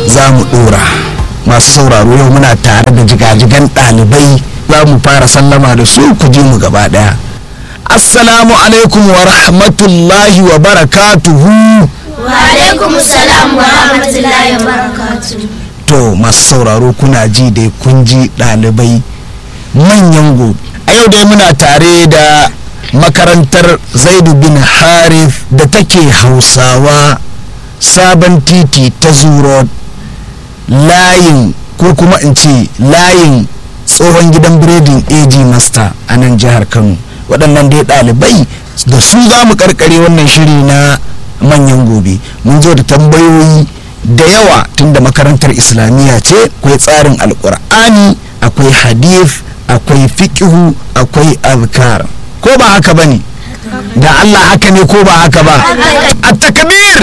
za mu ɗora masu sauraro yau muna tare da jigajigan ɗalibai za mu fara sallama da su ku ji mu gaba ɗaya assalamu alaikum wa rahmatullahi wa barakatuhu wa alaikum salam wa rahmatullahi wa barakatuhu to masu sauraro kuna ji dai kun ji ɗalibai manyan gobe a yau dai muna tare da makarantar zaidu bin harith da take hausawa sabon titi ta zuro layin ko kuma in ce layin tsohon gidan biredin AG Master a nan jihar Kano waɗannan dai ɗalibai da su za mu karkare wannan shiri na manyan gobe mun zo da tambayoyi da yawa tunda makarantar islamiyya ce akwai tsarin alkur'ani akwai hadith akwai fiƙihu akwai azkar ko ba haka ba ne da Allah haka ne ko ba haka ba a takbir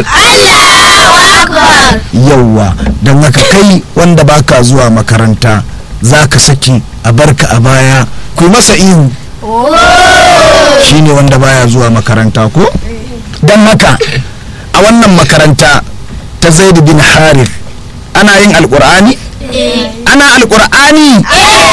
yauwa don haka kai wanda baka zuwa makaranta za ka saki a barka a baya ku masa ihu shine wanda baya zuwa makaranta ko don haka a wannan makaranta ta zaid bin harith ana yin alkur'ani ana alkur'ani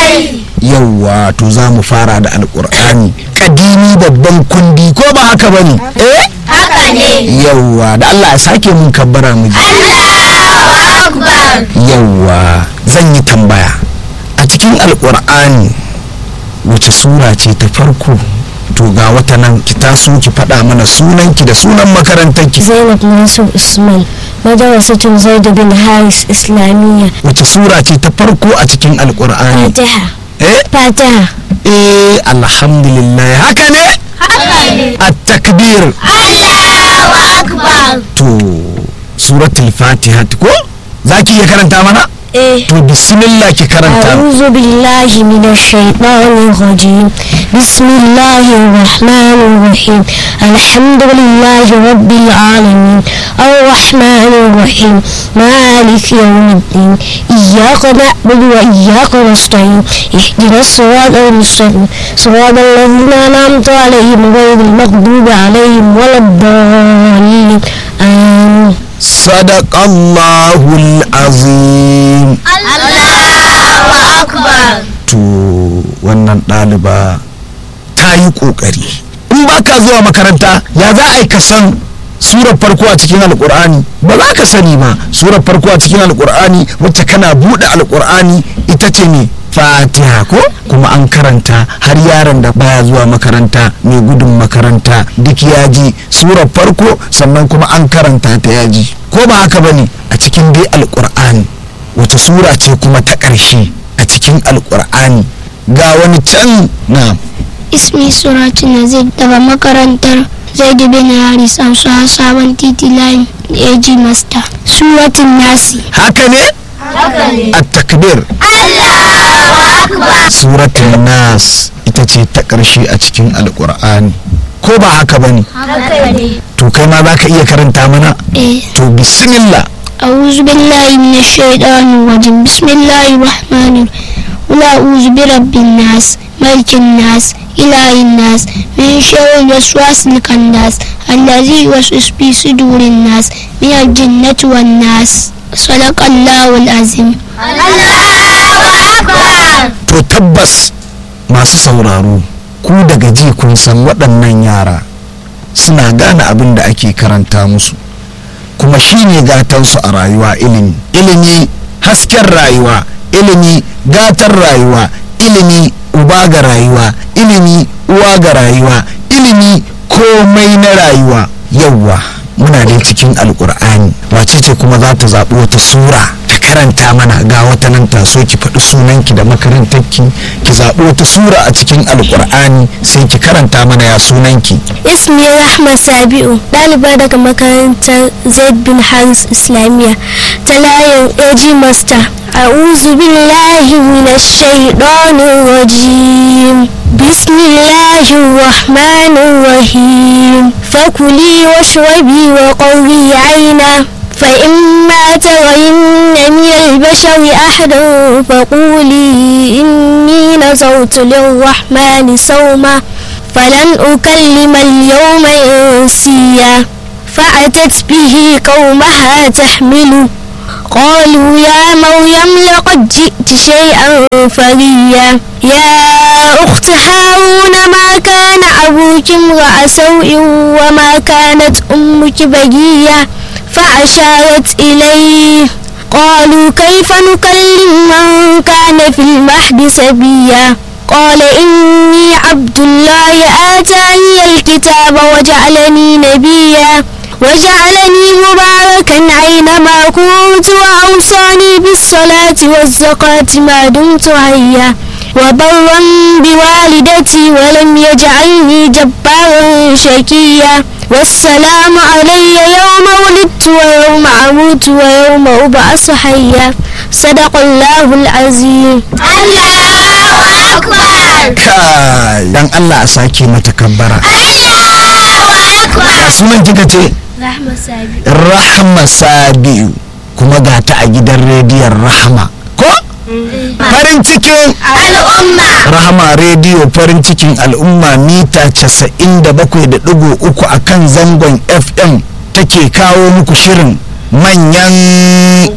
yauwa to za mu fara da alkur'ani kadimi babban kundi ko ba haka bane eh haka ne yauwa da Allah ya sake mun kabbara mu ji Allahu akbar yauwa zan yi tambaya a cikin alkur'ani wace sura ce ta farko to ga wata nan ki taso ki faɗa mana sunanki da sunan makarantarki zainab yusuf usman madrasatun zaid bin haris islamiyya wace sura ce ta farko a cikin alkur'ani fatiha eh fatiha eh alhamdulillah haka ne haka ne at-takbir Allahu akbar to suratul fatiha ko zaki iya karanta mana eh to bismillah ki karanta أعوذ بالله من الشيطان الرجيم بسم الله الرحمن الرحيم الحمد لله رب العالمين الرحمن الرحيم مالك يوم الدين إياك نعبد وإياك نستعين اهدنا الصراط المستقيم صراط الذين أنعمت عليهم غير المغضوب عليهم ولا الضالين آمين sadaqallahul azim Allahu akbar to wannan ɗaliba ta yi ƙoƙari in ba ka zuwa makaranta ya za a yi ka san surar farko a cikin alƙur'ani ba za ka sani ba surar farko a cikin alƙur'ani wacce kana buɗe alƙur'ani ita ce ne fatiha ko kuma an karanta har yaron da baya zuwa makaranta mai gudun makaranta duk ya ji surar farko sannan kuma an karanta ta ya ji ko ba haka ba ne a cikin dai alƙur'ani wata sura ce kuma ta ƙarshe a cikin alƙur'ani ga wani can na ismi suratu nazir daga makarantar zaidu bin haris amsa sabon titi layin ag master suratun nasi haka ne haka ne a takbir Allahu akbar suratul nas ita ce ta ƙarshe a cikin alƙur'ani ko ba haka ba ne haka ne to kai ma za ka iya karanta mana eh to bismillah أعوذ بالله من الشيطان الرجيم بسم الله الرحمن الرحيم قل أعوذ برب الناس ملك الناس إله الناس من شر الوسواس الخناس الذي يوسوس في صدور الناس من الجنة والناس صدق الله العظيم Allahu akbar to tabbas masu sauraro ku daga ji kun san waɗannan yara suna gane abin da ake karanta musu kuma shine gatansu a rayuwa ilimi ilimi hasken rayuwa ilimi gatan rayuwa ilimi uba ga rayuwa ilimi uwa ga rayuwa ilimi komai na rayuwa yauwa muna dai cikin alkur'ani wace ce kuma za ta zaɓi wata sura ta karanta mana ga wata nan taso ki faɗi sunanki da makarantarki ki zaɓi wata sura a cikin alkur'ani sai ki karanta mana ya sunanki اسمي رحمة سابئو ɗaliba daga makarantar zaid bin haris islamiyya ta layin AG master أعوذ بالله من الشيطان الرجيم بسم الله الرحمن الرحيم فكلي واشربي وقري عينا فإما ترين من البشر أحدا فقولي إني نذرت للرحمن صوما فلن أكلم اليوم إنسيا فأتت به قومها تحمله قالوا يا مريم لقد جئت شيئا فريا يا أخت هارون ما كان أبوك امرأ سوء وما كانت أمك بغيا فأشارت إليه قالوا كيف نكلم من كان في المهد سبيا قال إني عبد الله آتاني الكتاب وجعلني نبيا وجعلني مباركا أينما كنت وأوصاني بالصلاة والزكاة ما دمت حيا وبرا بوالدتي ولم يجعلني جبارا شكيا والسلام علي يوم ولدت ويوم أموت ويوم أبعث حيا صدق الله العظيم Allahu Akbar. kai dan Allah a sake mata kabbara Allahu Akbar. ya sunan kika ce رحمة سابق rahma sabiu kuma ga ta a gidan rediyon rahama ko farin cikin Al'umma. rahama rediyo farin cikin al'umma mita 97.3 a kan zangon fm take kawo muku shirin manyan